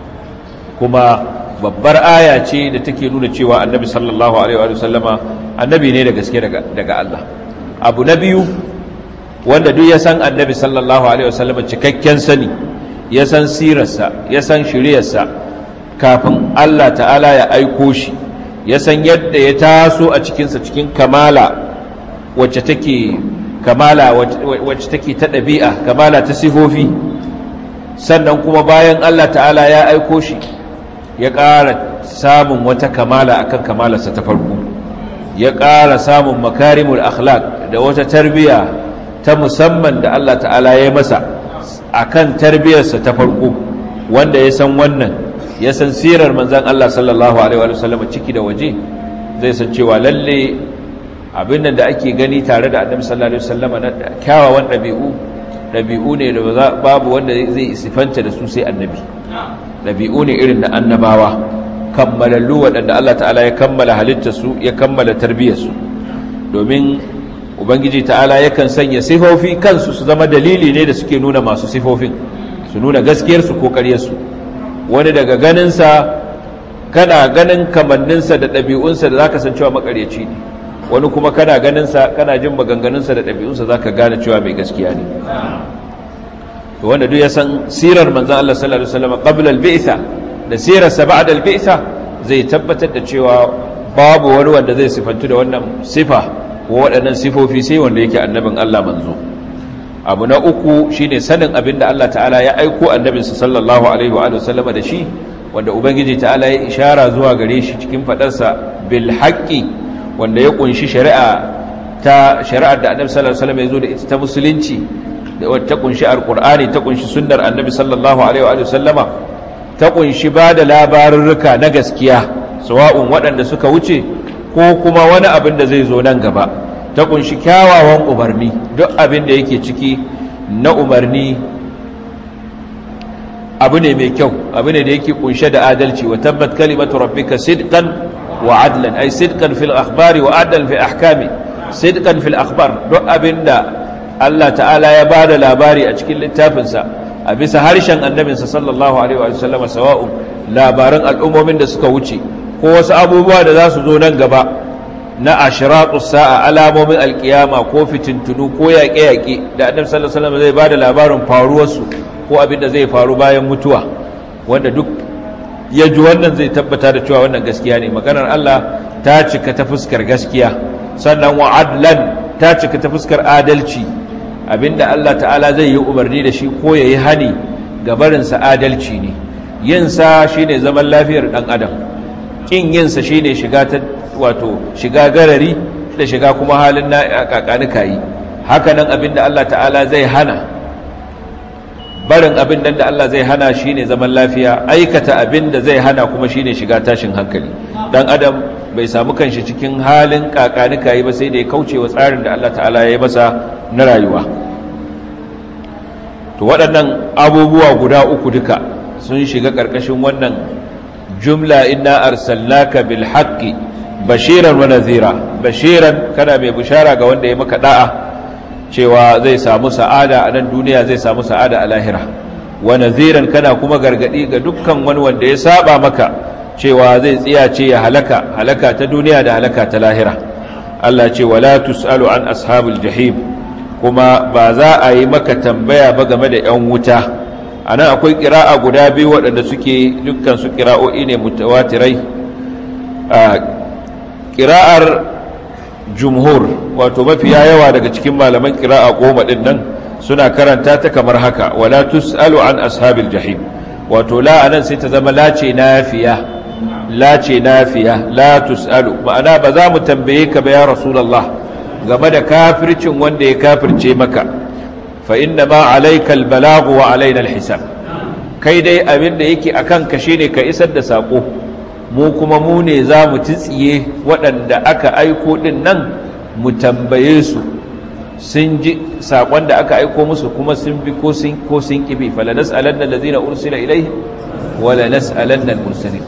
kuma babbar aya ce da take nuna cewa annabi sallallahu alaihi wa sallama annabi ne da gaske daga Allah abu na biyu wanda duk ya san annabi sallallahu alaihi wa sallama cikakken sani ya san sirarsa ya san shiriyarsa kafin Allah ta'ala ya aiko shi ya san yadda ya taso a cikinsa cikin kamala wacce take kamala wacce take ta ɗabi'a kamala ta sifofi sannan kuma bayan Allah ta'ala ya aiko shi ya ƙara samun wata kamala akan kamalarsa ta farko ya ƙara samun makarimul akhlaq da wata tarbiya ta musamman da Allah ta'ala ya masa akan tarbiyarsa ta farko wanda ya san wannan ya san sirar manzan Allah sallallahu alaihi wa sallam ciki da waje zai san cewa lalle abin da ake gani tare da annabi sallallahu alaihi wasallam na kyawawan ɗabi'u ɗabi'u ne da babu wanda zai sifanta da su sai annabi ɗabi'u ne irin na annabawa kammalallu waɗanda Allah ta'ala ya kammala halittarsu ya kammala tarbiyyarsu domin ubangiji ta'ala yakan sanya sifofi kansu su zama dalili ne da suke nuna masu sifofin su nuna gaskiyarsu ko ƙaryarsu wani daga ganinsa kana ganin kamanninsa da ɗabi'unsa da za ka san cewa makaryaci ne wani kuma kana ganinsa kana jin maganganunsa da ɗabi'unsa za ka gane cewa mai gaskiya ne to wanda duk ya san sirar manzan Allah sallallahu Alaihi wasallam qabla al-bi'sa da sirarsa ba'da al-bi'sa zai tabbatar da cewa babu wani wanda zai sifantu da wannan sifa ko waɗannan sifofi sai wanda yake annabin Allah manzo abu na uku shine sanin abin da Allah ta'ala ya aiko annabinsa sallallahu alaihi wa sallama da shi wanda ubangiji ta'ala ya ishara zuwa gare shi cikin fadarsa bil haqqi wanda ya kunshi shari'a ta shari'ar da annabi sallallahu alaihi wasallam ya zo da ita ta musulunci da wata kunshi alqur'ani ta kunshi sunnar annabi sallallahu alaihi wa sallama ta kunshi ba da labarurruka na gaskiya sawa'un waɗanda suka wuce ko kuma wani abin da zai zo nan gaba ta kunshi kyawawan umarni duk abin da yake ciki na umarni abu ne mai kyau abu ne da yake kunshe da adalci wa tabbat kalimatu rabbika sidqan wa adlan ay sidqan fil akhbari wa adlan fi ahkami sidqan fil akhbar duk abin da Allah ta'ala ya bada labari a cikin littafinsa a bisa harshen annabinsa sallallahu alaihi wa sallama sawa'un labaran al'ummomin da suka wuce ko wasu abubuwa da za su zo nan gaba na ashiratus sa'a alamomin alkiyama ko fitintunu ko yaƙe-yaƙe da annabi sallallahu alaihi wasallam zai bada labarin faruwarsu ko abin da zai faru bayan mutuwa wanda duk ya ji wannan zai tabbata da cewa wannan gaskiya ne maganar Allah ta cika ta fuskar gaskiya sannan wa adlan ta cika ta fuskar adalci abinda Allah ta'ala zai yi umarni da shi ko yayi hani ga barinsa adalci ne yinsa shine zaman lafiyar dan adam kin yinsa shine shiga ta wato shiga garari da shiga kuma halin na kakanika yi haka nan abinda Allah ta'ala zai hana barin abin da Allah zai hana shine zaman lafiya aikata abin da zai hana kuma shine shiga tashin hankali dan adam bai samu kanshi cikin halin kakanika yi ba sai da ya kauce wa tsarin da Allah ta'ala ya yi masa na rayuwa to waɗannan abubuwa guda uku duka sun shiga ƙarƙashin wannan jumla inna arsalnaka bil haqqi bashiran wa nadhira bashiran kana mai bishara ga wanda ya maka da'a cewa zai samu sa'ada a nan duniya zai samu sa'ada a lahira wa nadhiran kana kuma gargadi ga dukkan wani wanda ya saba maka cewa zai tsiyace ya halaka halaka ta duniya da halaka ta lahira Allah ce wala tusalu an ashabul jahim kuma ba za a yi maka tambaya ba game da yan wuta anan akwai qira'a guda biyu waɗanda suke dukkan su qira'o'i ne mutawatirai qira'ar jumhur wato mafiya yawa daga cikin malaman qira'a goma din nan suna karanta ta kamar haka wala tusalu an ashabil jahim wato la anan sai ta zama lace nafiya lace nafiya la tusalu ma'ana ba za mu tambaye ka ba ya rasulullah game da kafircin wanda ya kafirce maka fa inna ma alayka albalagu wa alaina alhisab kai dai abin da yake akan ka shine ka isar da sako mu kuma mu ne za mu tsiye waɗanda aka aiko din nan mu tambaye su sun ji sakon da aka aiko musu kuma sun bi ko sun ko sun kibi fala nas'alanna allazina ursila ilayhi wala nas'alanna al-mursalin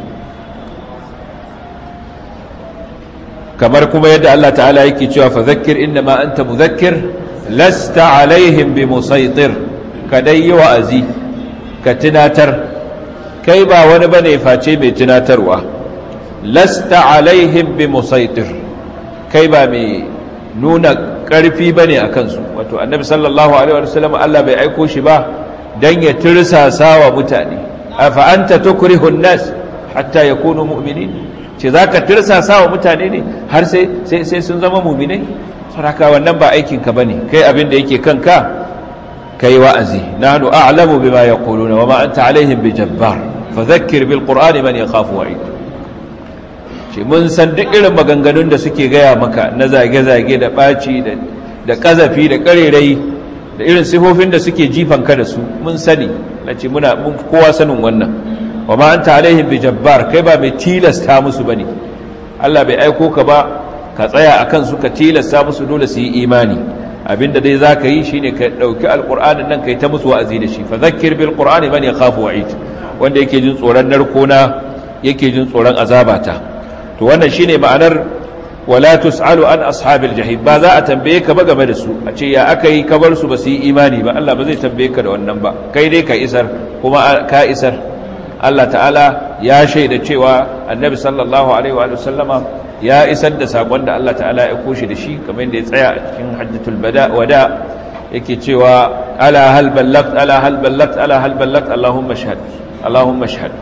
kamar kuma yadda Allah ta'ala yake cewa fa zakkir innama anta mudhakkir lasta alaihim bi musaitir ka dai yi wa'azi ka tunatar kai ba wani bane face mai tunatarwa lasta alaihim bi musaitir kai ba mai nuna karfi bane akan su wato annabi sallallahu alaihi wasallam Allah bai aiko shi ba dan ya tirsasa wa mutane afa anta tukrihu an-nas hatta yakunu mu'minin ce za ka tirsasa wa mutane ne har sai sun zama muminai saraka wannan ba aikinka ba ne kai abin da yake kanka ka yi wa'azi na hannu a'lamu bi ma ya kuluna wa ma'anta alaihim bi jabbar fa zakir bil ƙur'ani man ya kafu wa'i ce mun san duk irin maganganun da suke gaya maka na zage-zage da ɓaci da ƙazafi da ƙarerai da irin sifofin da suke jifanka da su mun sani na ce muna kowa sanin wannan wa ma anta alaihim bi jabbar kai ba mai tilasta musu bane Allah bai aiko ka ba ka tsaya akan su ka tilasta musu dole su yi imani abinda dai zaka yi shine ka dauki alqur'anin nan kai ta musu wa'azi da shi fa zakkir bil qur'ani man yakhafu wa'id wanda yake jin tsoron narkona yake jin tsoron azabata to wannan shine ma'anar wala tusalu an ashabil jahim ba za a tambaye ka ba game da su a ce ya aka yi ka bar su ba su yi imani ba Allah ba zai tambaye ka da wannan ba kai dai ka isar kuma ka isar Allah ta'ala ya shaida cewa annabi sallallahu alaihi wa sallama ya isar da sakon da Allah ta'ala ya koshi da shi kamar da ya tsaya a cikin hajjatul wada yake cewa ala hal ballagt ala hal ballagt ala hal ballagt allahumma shahad allahumma shahad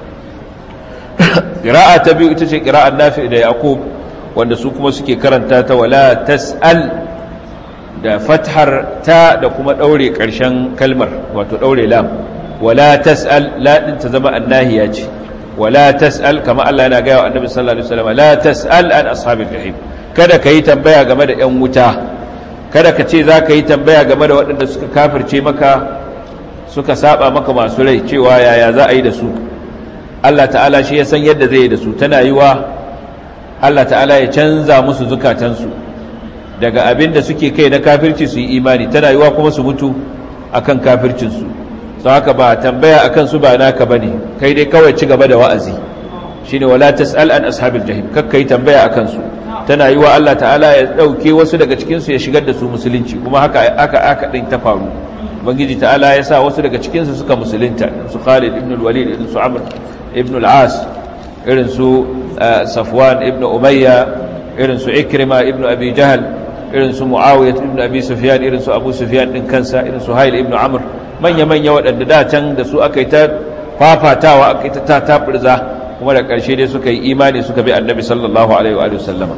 qira'a ta biyu ita ce qira'ar nafi da yaqub wanda su kuma suke karanta ta wala tasal da fathar ta da kuma daure karshen kalmar wato daure lam wala tas'al la din ta zama annahiya ce wala tas'al kama Allah yana ga annabi sallallahu alaihi wasallam la tas'al an ashabil jahim kada ka yi tambaya game da yan wuta kada ka ce za ka yi tambaya game da waɗanda suka kafirce maka suka saba maka masu rai cewa yaya za a yi da su Allah ta'ala shi ya san yadda zai yi da su tana yiwa Allah ta'ala ya canza musu zukatansu daga abin da suke kai na kafirci su yi imani tana yiwa kuma su mutu akan kafircinsu sau haka ba tambaya akan su ba naka bane kai dai kawai ci gaba da wa'azi shine wala tas'al an ashabil jahim kakkai tambaya akan su tana yi wa Allah ta'ala ya dauke wasu daga cikin su ya shigar da su musulunci kuma haka aka aka din ta faru ubangiji ta'ala ya sa wasu daga cikin su suka musulunta su Khalid ibn al-Walid ibn su Amr ibn al-As irin su Safwan ibn Umayya irin su Ikrima ibn Abi Jahl irin su Muawiyah ibn Abi Sufyan irin su Abu Sufyan din kansa irin su Hayl ibn Amr manya-manya waɗanda da can da su aka yi ta fafatawa aka yi ta tatabirza kuma da ƙarshe dai suka yi imani suka bi annabi sallallahu alaihi wa sallama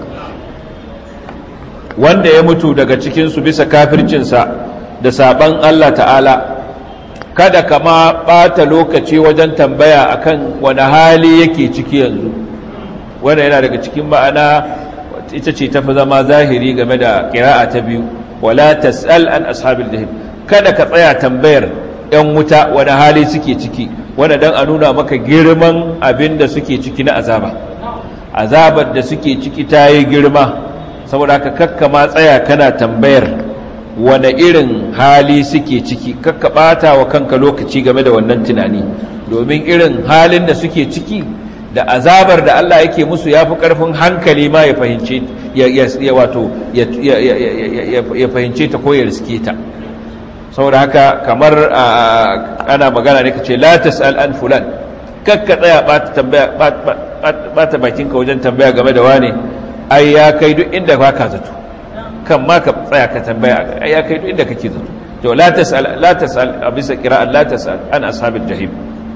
wanda ya mutu daga cikinsu bisa kafircinsa da saban Allah ta'ala kada kama ɓata lokaci wajen tambaya akan wani hali yake ciki yanzu wanda yana daga cikin ma'ana ita ce tafi zama zahiri game da ƙira'a ta biyu wala tas'al an ashabil jahim kada ka tsaya tambayar ‘yan wuta wani hali suke ciki wanda don a nuna maka girman abin da suke ciki na azaba azabar da suke ciki ta yi girma saboda haka kakka ma tsaya kana tambayar wane irin hali suke ciki kakka ɓata wa kanka lokaci game da wannan tunani domin irin halin da suke ciki da azabar da Allah yake musu ya fi ƙarfin hankali ma ya fahimce ya wato ya fahimce ta ko ya riske ta saboda haka kamar ana magana ne ka ce la tas'al an fulan kakka tsaya bata tambaya bata bakinka wajen tambaya game da wane ai ya kai duk inda ba ka zato kan ma ka tsaya ka tambaya ai ya kai duk inda kake zato to la tas'al la tas'al a bisa qira'an la tas'al an ashabil jahim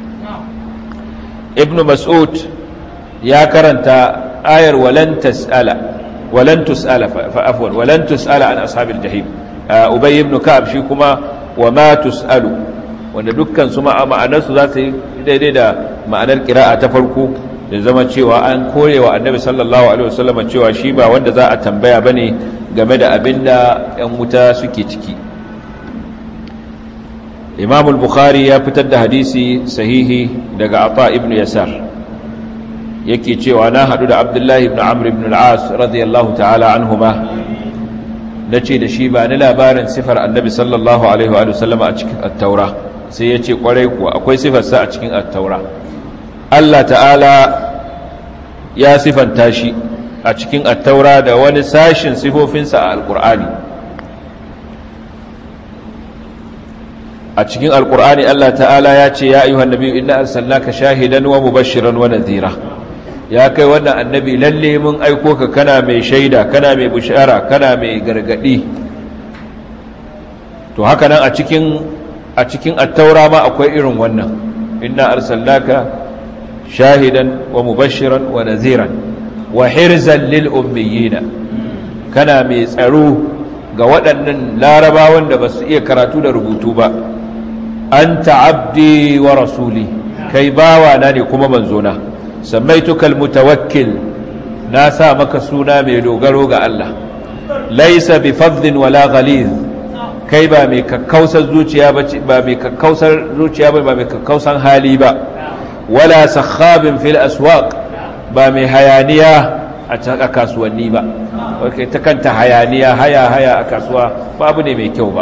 ibnu mas'ud ya karanta ayar walan tas'ala walan tus'ala fa afwan walan tus'ala an ashabil jahim ubay ibn ka'ab shi kuma wa ma tus'alu wanda dukkan su ma'anar su za su yi daidai da ma'anar qira'a ta farko da zama cewa an korewa annabi sallallahu alaihi wasallam cewa shi ba wanda za a tambaya bane game da abinda yan wuta suke ciki imam al-bukhari ya fitar da hadisi sahihi daga ata ibn yasar yake cewa na hadu da abdullahi ibn amr ibn al-as radiyallahu ta'ala anhuma nace da shi ba ni labarin sifar annabi sallallahu alaihi wa sallam a cikin at-taura sai yace kwarai kuwa akwai sifar sa a cikin at-taura Allah ta'ala ya sifanta shi a cikin at-taura da wani sashin sifofinsa a al-qur'ani a cikin alkur'ani Allah ta'ala ya ce ya ayyuhan nabi inna arsalnaka shahidan wa mubashiran wa nadhira ya kai wannan annabi lalle mun aiko ka kana mai shaida kana mai bushara kana mai gargadi to haka nan a cikin a cikin at-taura ma akwai irin wannan inna arsalnaka shahidan wa mubashiran wa nadhiran wa hirzan lil ummiyina kana mai tsaro ga waɗannan larabawan da ba su iya karatu da rubutu ba anta abdi wa rasuli kai bawa na ne kuma manzona sammaituka almutawakkil na sa maka suna mai dogaro ga Allah laisa bi fadhin wala ghaliz kai ba mai kakkausar zuciya ba ba mai kakkausar zuciya ba ba mai kakkausan hali ba wala sakhabin fil aswaq ba mai hayaniya a kasuwanni ba kai ta kanta hayaniya haya haya a kasuwa babu ne mai kyau ba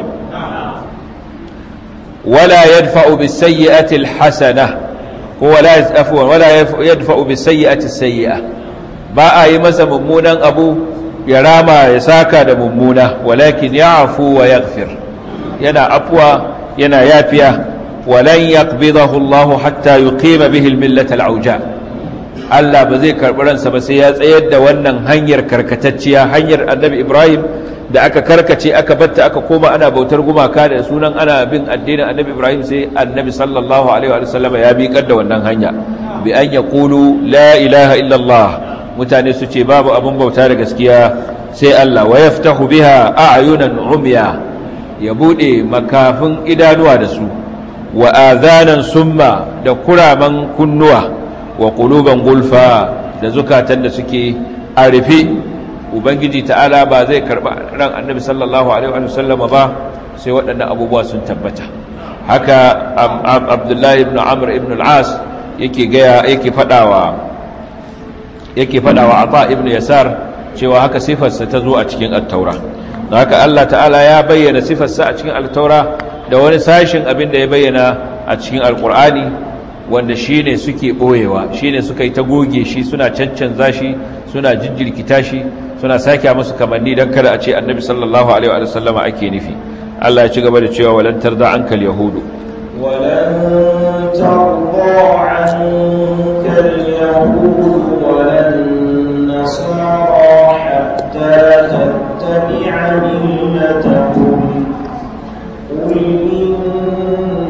ولا يدفع بالسيئة الحسنة هو لا عفوا ولا يدفع بالسيئة السيئة با اي masa mummunan abu ya rama ya saka da mummuna walakin ya'fu wa yaghfir yana afwa yana yafiya walan yaqbidahu Allah hatta yuqima bihi al-millat al-auja Allah ba zai karbi ransa ba sai ya tsayar da wannan hanyar karkatacciya hanyar Annabi Ibrahim da aka karkace aka batta aka koma ana bautar gumaka da sunan ana bin addinin annabi ibrahim sai annabi sallallahu alaihi wa sallam ya miƙar da wannan hanya bi an yaqulu la ilaha illallah mutane su ce babu abin bauta da gaskiya sai Allah wa yaftahu biha a'yunan umya ya bude makafin idanuwa da su wa adhanan summa da kuraman kunnuwa wa quluban gulfa da zukatan da suke a rufe ubangiji ta'ala ba zai karba ran annabi sallallahu alaihi wa sallama ba sai waɗannan abubuwa sun tabbata haka abdullahi ibn amr ibn al-as yake gaya yake fadawa yake fadawa ata ibn yasar cewa haka sifarsa ta zo a cikin at-taura haka Allah ta'ala ya bayyana sifarsa a cikin at-taura da wani sashin abin da ya bayyana a cikin al-qur'ani wanda shine suke boyewa shine suka yi ta goge shi suna cancanza shi suna jinjirkita shi suna sake musu kamanni don kada a ce annabi sallallahu alaihi wa sallama ake nufi Allah ya ci gaba da cewa walan tarda ankal yahudu ولن ترضى عنك اليهود ولا النصارى حتى تتبع ملتهم قل إن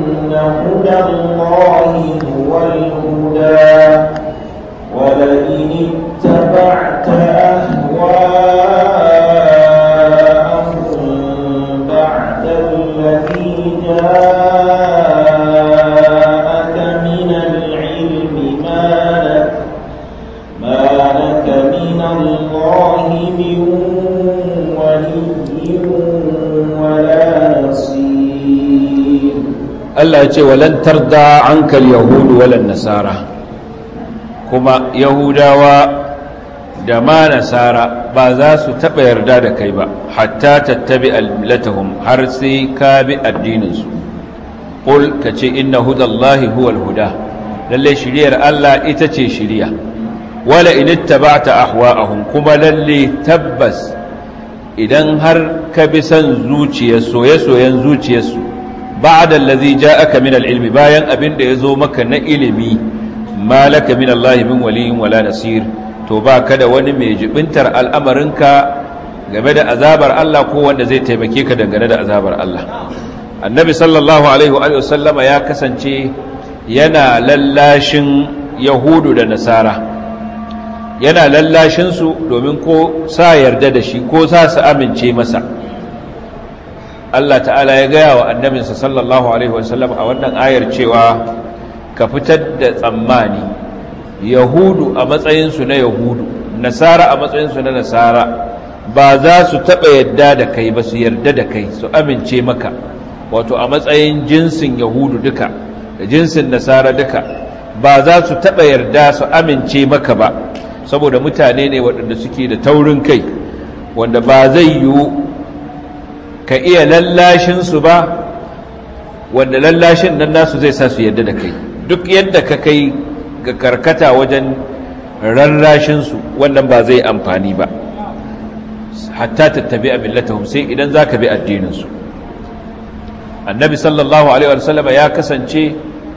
Allah ya ce walan tarda ankal yahudu walan nasara kuma yahudawa da ma nasara ba za su taɓa yarda da kai ba hatta tattabi almilatahum har sai ka bi addininsu ƙul ka ce inna hudallahi huwal huda lalle shiriyar Allah ita ce shiriya wala in ittaba'ta ahwa'ahum kuma lalle tabbas idan har ka bi san zuciyar soye-soyen zuciyarsu ba'da allazi ja'aka min al-ilmi bayan abin da yazo maka na ilimi malaka min Allah min waliyin wala nasir to ba ka da wani mai jibintar al'amarinka game da azabar Allah ko wanda zai taimake ka dangane da azabar Allah annabi sallallahu alaihi wa sallama ya kasance yana lallashin yahudu da nasara yana lallashinsu domin ko sa yarda da shi ko sa su amince masa Allah ta'ala ya gaya wa annabinsa sallallahu alaihi wa sallam a wannan ayar cewa ka fitar da tsammani yahudu a matsayinsu na yahudu nasara a matsayinsu na nasara ba za su taɓa yadda da kai ba su yarda da kai su amince maka wato a matsayin jinsin yahudu duka da jinsin nasara duka ba za su taɓa yarda su amince maka ba saboda mutane ne waɗanda suke da taurin kai wanda ba zai yiwu ka iya lallashinsu ba wanda lallashin nan nasu zai sa su yarda da kai duk yadda ka kai ga karkata wajen rarrashinsu wannan ba zai amfani ba hatta tattabi a millatahum sai idan za ka bi addininsu annabi sallallahu alaihi wasallama ya kasance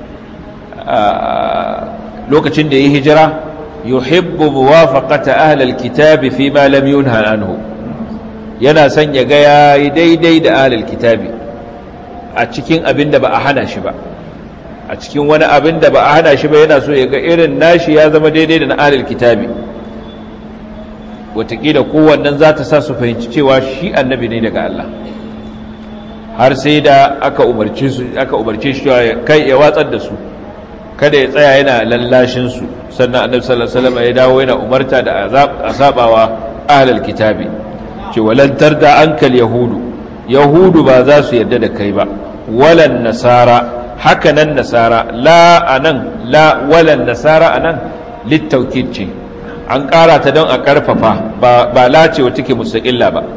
lokacin da ya hijira yuhibbu muwafaqata ahlil kitabi fi ma lam yunha anhu yana son ya ga yayi daidai da ahlil kitabi a cikin abin da ba a hana shi ba a cikin wani abin da ba a hana shi ba yana so ya ga irin nashi ya zama daidai da na alil kitabi watakila kowannan za ta sa su fahimci cewa shi annabi ne daga Allah har sai da aka umarce su aka umarce shi kai ya watsar da su kada ya tsaya yana lallashin su sannan annabi sallallahu alaihi wasallam ya dawo yana umarta da azab asabawa ahlul kitabi ce walan tarda ankal yahudu yahudu ba za su yarda da kai ba walan nasara haka nan nasara la anan la walan nasara anan littaukid ce an ƙara ta don a ƙarfafa ba la ce wa take mustaƙilla ba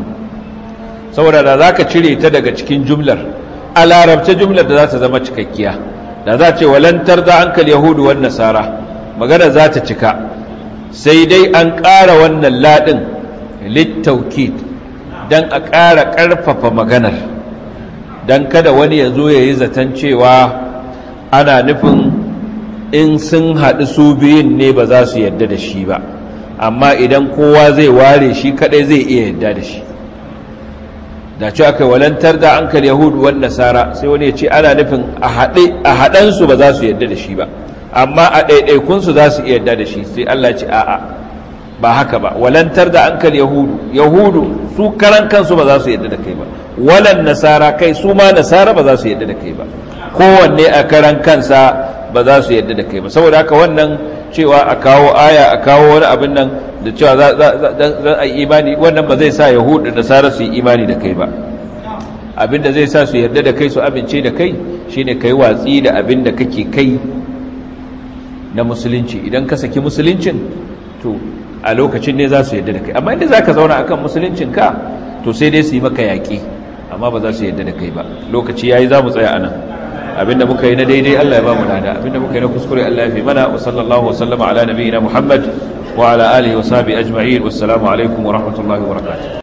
saboda da za ka cire ta daga cikin jumlar a larabce jumlar da za ta zama cikakkiya da za ce walantar da hankali yahudu wan nasara magana za ta cika sai dai an ƙara wannan laɗin littaukid don a ƙara ƙarfafa maganar don kada wani ya zo ya yi zaton cewa ana nufin in sun haɗu su biyun ne ba za su yadda da shi ba amma idan kowa zai ware shi kaɗai zai iya yadda da shi da ce aka walantar da ankal yahudu wan nasara sai wani ya ce ana nufin a haɗansu ba za su yadda da shi ba amma a ɗaiɗaikunsu za su iya yadda da shi sai Allah ce a'a ba haka ba walantar da ankal yahudu yahudu su karan kansu ba za su yadda da kai ba walan nasara kai su ma nasara ba za su yadda da kai ba kowanne a karan kansa ba za su yadda da kai ba saboda haka wannan cewa a kawo aya a kawo wani abin nan da cewa za a yi imani wannan ba zai sa yahudu da nasara su yi imani da kai ba abin da zai sa su yarda da kai su amince da kai shine kai watsi da abin da kake kai na musulunci idan ka saki musuluncin to a lokacin ne za su yarda da kai amma inda za ka zauna akan musuluncin ka to sai dai su yi maka yaƙi amma ba za su yarda da kai ba lokaci ya yi za mu tsaya a nan abinda muka yi na daidai Allah ya ba mu nada abinda muka yi na kuskure Allah ya fi mana wa sallallahu wa sallama ala nabiyina Muhammad wa ala alihi wa sahbihi ajma'in wassalamu alaikum wa rahmatullahi wa barakatuh